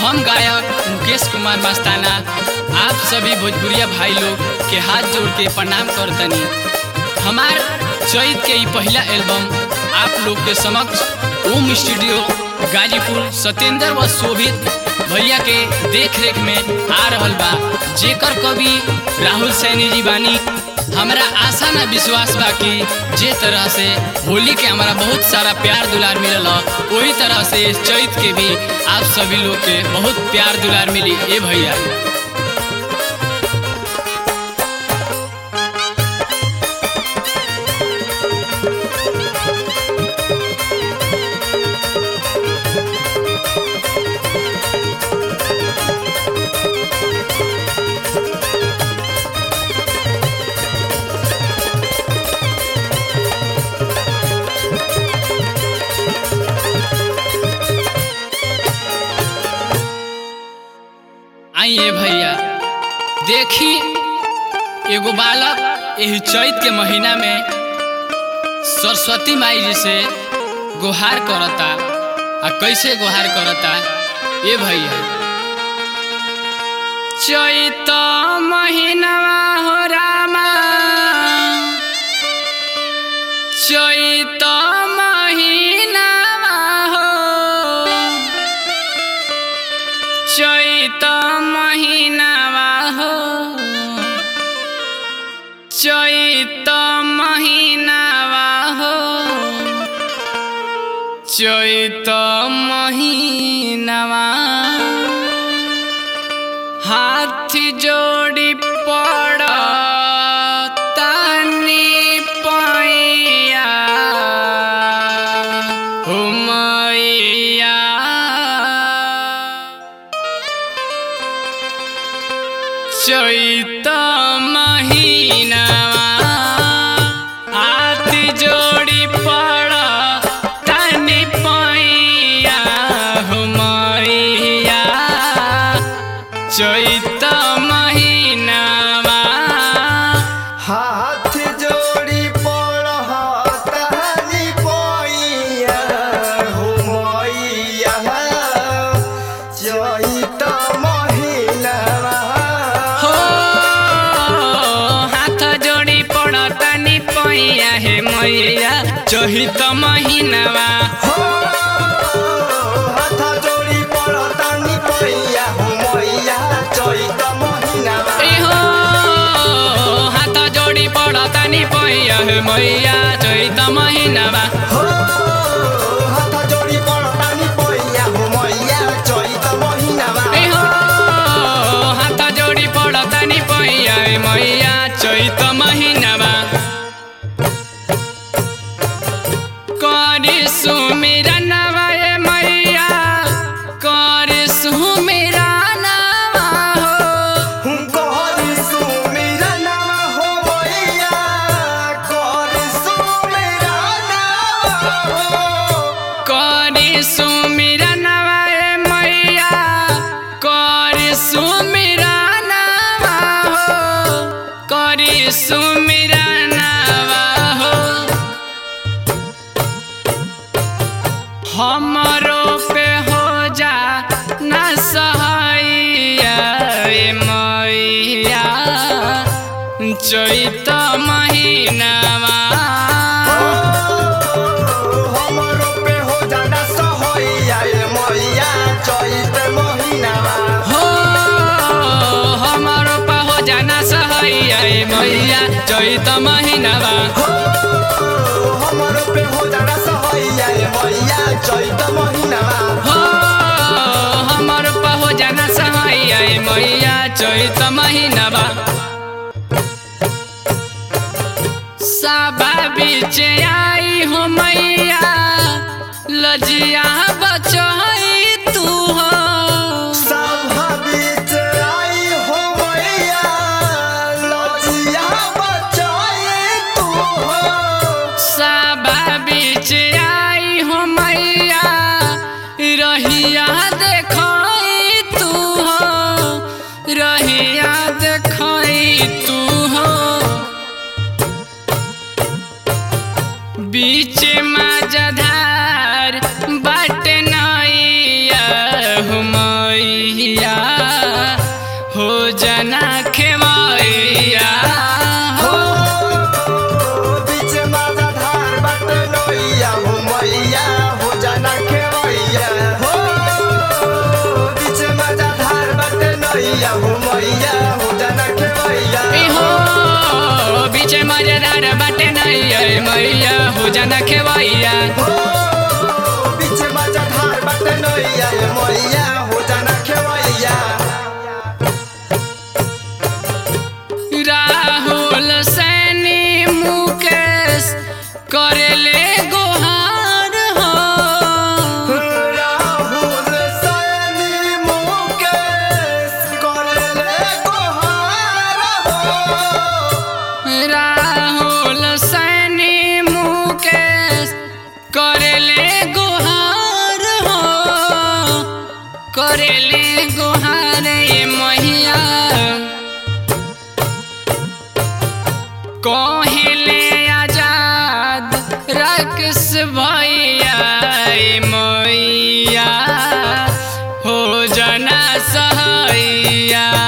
हम गायक मुकेश कुमार मस्ताना आप सभी भोजपुरिया भाई लोग के हाथ जोड़ के प्रणाम करतनी हमार चैत के ई पहला एल्बम आप लोग के समक्ष ओम स्टूडियो गाजीपुर सत्येंद्र व शोभित भैया के देख रेख में आ रहल बा जेकर कवि राहुल सैनी जी बानी हमरा आशा ना विश्वास बा कि जे तरह से होली के हमारा बहुत सारा प्यार दुलार मिलल ह वही तरह से इस चैत के भी आप सभी लोग के बहुत प्यार दुलार मिली ए भैया आइए भैया देखी एगो बालक यही चैत के महीना में सरस्वती माई जी से गुहार करता आ कैसे गुहार करता ये भैया चैत महीनावा हो रामा चैत महीनावा हो चैत महीनावा हो चैत महीनावा हो चैत महीनावा हाथ जोड़ी पड़ तानी पैया हो मैया चैत महीनावा हाथ जोड़ी पड़ तनि पैया हो मैया चैत महीनावा हाथ जोड़ी पड़तानी पैया हो मैया चैत महीनावा हो हाथ जोड़ी पड़ तनि पैया हे मैया चैत महीनावा हो हाथ जोड़ी पड़तानी पैया हो मैया चैत महीनावा ए हो हाथ जोड़ी पड़ तनि पैया हे मैया चैत महीनावा हो हाथ जोड़ी पड़तानी पैया हो मैया चैत महीनावा ए हो हाथ जोड़ी पड़ तनि पैया हे मैया चैत महीनावा करी सुमिरा नवा ए मैया करी सुमिरा नवा हो कर सुमिरा नाम हो मैया कर सुमिरा नाम हो करी सुमिरा नवा ए मैया करी सुमिरा नवा हो करी सुमिरा नवा हो हमरो पे हो जा न सहाइया ए मैया चैत महीनावा हमरो पे हो जाना सहैया ए मैया चैत महीनावा हो हमारो पा हो जाना सहैया ए मैया चैत महीनावा हो हमरो पे हो जाना सहैया ए मैया चैत महीनावा हो हमारो पा हो जाना सहैया ए मैया चैत महीनावा साबा बीच आई हो मैया लजिया बचाई तू हो सभा बीच आई हो मैया लजिया बचाई तू हो साबा बीच आई हो मैया रहिया देखाई तू हो रहिया देखाई तू हो बीच मजधार बाट नैया हो मैया सहैया ए मैया हो जाना खेवैया राहुल सैनी मुकेश करेले गोहार हो राहुल सैनी मुकेश करेले गोहार हो राहुल सैनी मुकेश करेले गोहार हो करेले गोहार ए मैया कहले आजाद रक्स भैया ए मैया हो जना सहैया